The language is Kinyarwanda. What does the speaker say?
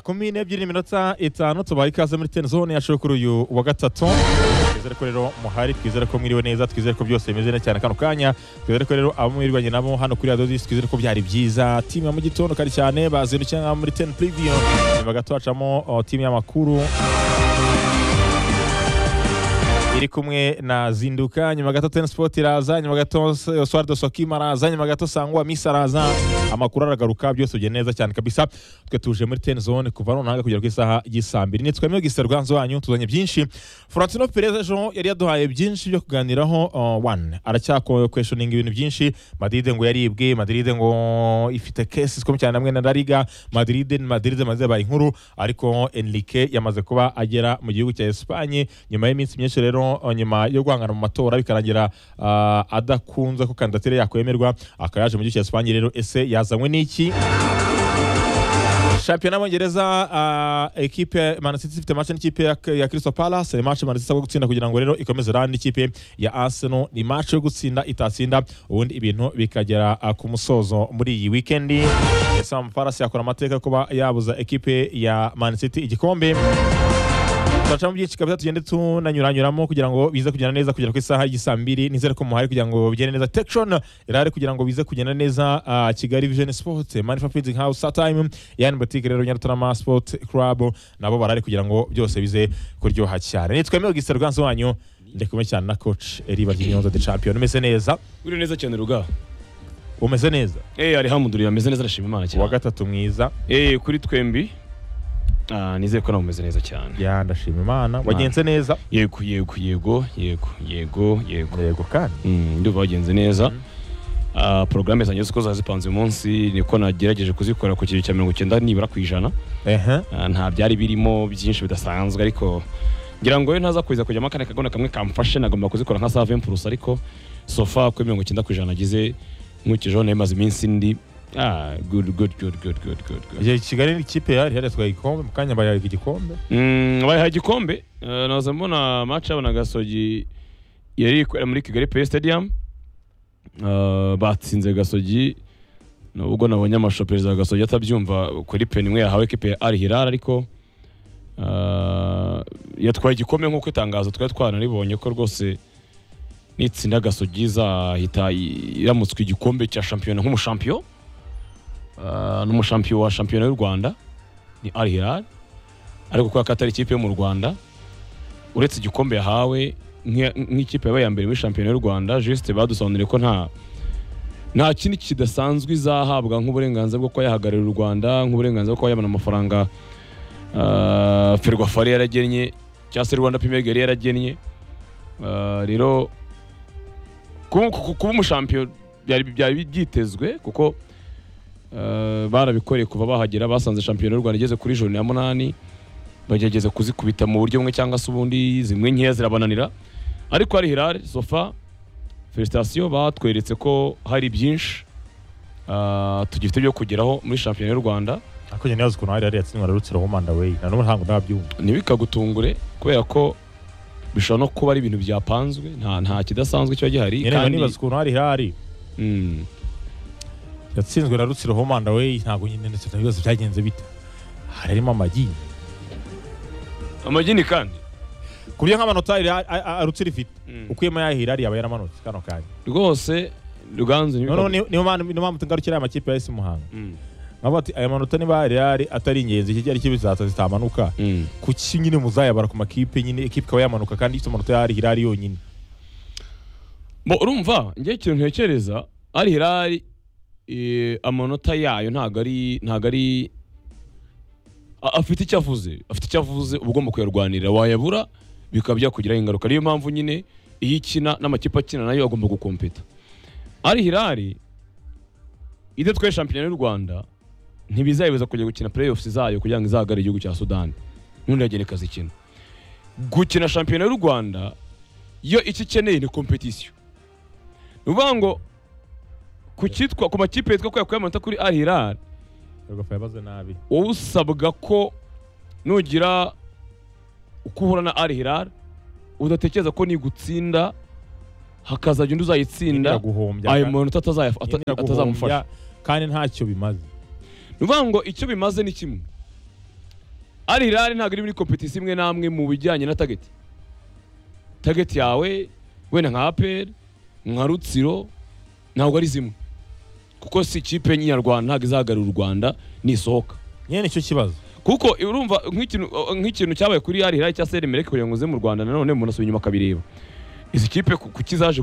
kumi n'ebyiri n'iminota itanu tubaye ikaze muri teni zone yacu yo kuri uyu wa gatatu twizere ko rero muhari twizere ko mwiriwe neza twizere ko byose bimeze neza cyane kano kanya twizere ko rero abo mwirirwanye nabo hano kuri radiyo disi twizere ko byari byiza timu ya mu gitondo kare cyane bazindukiye nka muri teni puriviyo nyuma gato hacamo oh, timu y'amakuru iri kumwe na zinduka nyuma gato teni sipoti iraza nyuma gato swari do sokima araza nyuma gato sangwa misi araza amakuru aragaruka byose bigenda neza cyane kabisa twe tuje muri teni zone kuva nonaha kugera ku isaha y'isaa mbiri nitwa myogisite rwanzu wanyu tuzanye byinshi Florentino Perez ejo yari yaduhaye byinshi byo kuganiraho uh, one aracyakwekweshoninga ibintu byinshi Madrid ngo yaribwe Madrid ngo ifite cases zikomeye cyane hamwe na La Liga Madrid Madrid Madrid baye inkuru ariko Enrique yamaze kuba agera mu gihugu cya Espagne nyuma y'iminsi myinshi rero uh, nyuma yo guhangana mu matora bikarangira uh, adakunze ko kandidatire yakwemerwa akaba yaje mu gihugu cya Espagne rero ese yazanywe n'iki shampiyona y'abongereza uh, ekipe Man City ifite match n'ikipe ya, ya Crystal Palace ni match Man City isabwa gutsinda kugira ngo rero ikomeze rani n'ikipe ya Arsenal ni match yo gutsinda itatsinda ubundi ibintu bikagera uh, ku musozo muri iyi weekend Sam Palace yakora amateka yo kuba yabuza ekipe ya Man City igikombe turaca mu byinshi kabisa tugende tunanyuranyuramo kugira ngo bize kugenda neza kugera ku isaha y'isaa mbiri nizere ko muhari kugira ngo bigende neza tekishoni irahari kugira ngo bize kugenda neza ah, kigali vision sport manifa printing house satime yani botike rero nyarutarama sport club nabo barahari kugira ngo byose bize kuryoha cyane nitwa myogisite rwanzu wanyu ndi kumwe cyane na coach eriba ry'inyonza de champion umeze neza uri neza cyane ruga umeze neza eh alihamudulillah ameze neza arashima imana uwa cyane gatatu mwiza eh kuri twembi ah nizeye ko nawe umeze neza cyane ya ndashima imana wagenze neza yego yego yego yego yego yego yego kandi Mm, ndumva wagenze neza Ah, porogaramu zanjye ziko zazipanze uyu munsi niko nagerageje kuzikora ku kigero cya mirongo icyenda nibura ku ijana ehe Ah, nta byari birimo byinshi bidasanzwe ariko ngira ngo iyo ntaza kuza kujyamo akandi kagona kamwe kamfashe nagomba kuzikora nka save purusa ariko sofa kuri mirongo icyenda ku ijana nagize nkurikijeho nayo imaze iminsi ndi ah good good good good good good good Igihe kigali n'ikipe yari yaratwaye igikombe mu kanya bayaga igikombe Mm, bayihaye igikombe Eh, naza mbona match yabo na gasogi yari iri kubera muri kigali play stadium Eh, batsinze gasogi nubwo nabonye amashusho perezida wa gasogi atabyumva kuri peni imwe yahawe ekipe ya al hilal ariko eh, yatwaye igikombe nk'uko itangazo twari twanaribonye ko rwose nitsinda gasogi izahita i- iramutswa igikombe cya shampiyona nk'umushampiyo Eh, n'umushampiyo wa shampiyona y'u rwanda ni al hilal ariko kubera ko atari ikipe yo mu rwanda uretse igikombe yahawe nk'iya- nk'ikipe yabaye iya mbere muri shampiyona y'u rwanda juste badusobanuriye ko nta nta kindi kidasanzwe izahabwa nk'uburenganzira bwo kuba yahagararira u rwanda nk'uburenganzira bwo kuba yabona amafaranga ah, ferwafari yaragennye cyangwa se rwanda pime yari yaragennye Ah, rero kuba ku- kuba umushampiyo byari byari byitezwe kuko ah, barabikoreye kuva bahagera basanze shampiyona y'u rwanda igeze kuri joro ya munani bagerageza kuzikubita mu buryo bumwe cyangwa se ubundi zimwe nkeya zirabananira ariko hari hirare sofa felicitasiyo batweretse ko hari byinshi ah, tugifite byo kugeraho muri shampiyona y'u rwanda ariko njye ntibazi ukuntu hari yari yatsindwa na rutsiro womanda weyi na n'ubu ntabwo ndabyumva ntibikagutungure kubera ko bishobora no kuba ari ibintu byapanzwe nta nta kidasanzwe kiba gihari nyine nkaba nibaza ukuntu hari hari Mm. yatsinzwe na rutsiro womanda weyi ntabwo nyine ndetse ndabibaza byagenze bite hari harimo amagi amagini kandi ku buryo nk'amanota hari a- a- a- rutsiro ifite Mm. ukuyemo ya hirari yaba yaramanutse kano kanya rwose ruganzu noneho ntibikagutungure. ni- niyo mpamvu niyo mpamvu tungarukira aya makipe ya esi muhanga Mm. nkavuga ati aya manota niba hari hari atari ingenzi iki cyari kibizaza zitamanuka Mm. kuki nyine muzayabara ku makipe nyine ekipe ikaba yamanuka kandi ifite amanota ya hari hirari yonyine Bo urumva ngiye ikintu ntekereza ari hirari eh, amanota yayo ntago ari ntago ari a- afite icyo avuze afite icyo avuze uba ugomba kuyarwanira wayabura bikaba byakugiraho ingaruka niyo mpamvu nyine iyo ikina n'amakipe akina nayo agomba gukompeta ari hirari ibyo twaye shampiyona y'u rwanda ntibizayibuza kujya gukina playoffs zayo kugira ngo izahagarare igihugu cya sudani ntunagene ikazikina gukina shampiyona y'u rwanda yo icyo ikeneye ni kompetisiyo ni ukuvuga ngo ku cyitwa ku makipe yitwa kubera ko amanota kuri al hilal Ferwafa yabaze nabi wowe usabwa ko nugira uko uhura na al hilal udatekereza ko nigutsinda hakazajya undi uzayitsinda guhombya ayo manota atazaya- ata- Yemera atazamufasha guhombya, kandi ntacyo bimaze ni ukuvuga ngo icyo bimaze ni kimwe ari irari ntabwo iri muri kompetisiyo imwe n'amwe mu bijyanye na tageti tageti yawe wenda nka aperi nka rutsiro ntabwo ari zimwe kuko si ikipe nyarwanda ntabwo izahagarara u rwanda nisohoka nyine nicyo kibazo kuko urumva nk'ikintu nk'ikintu cyabaye kuri ari irari cya seri mereke kugira ngo uze mu rwanda nanone umuntu asubira inyuma akabireba izi kipe ku- kuki zaje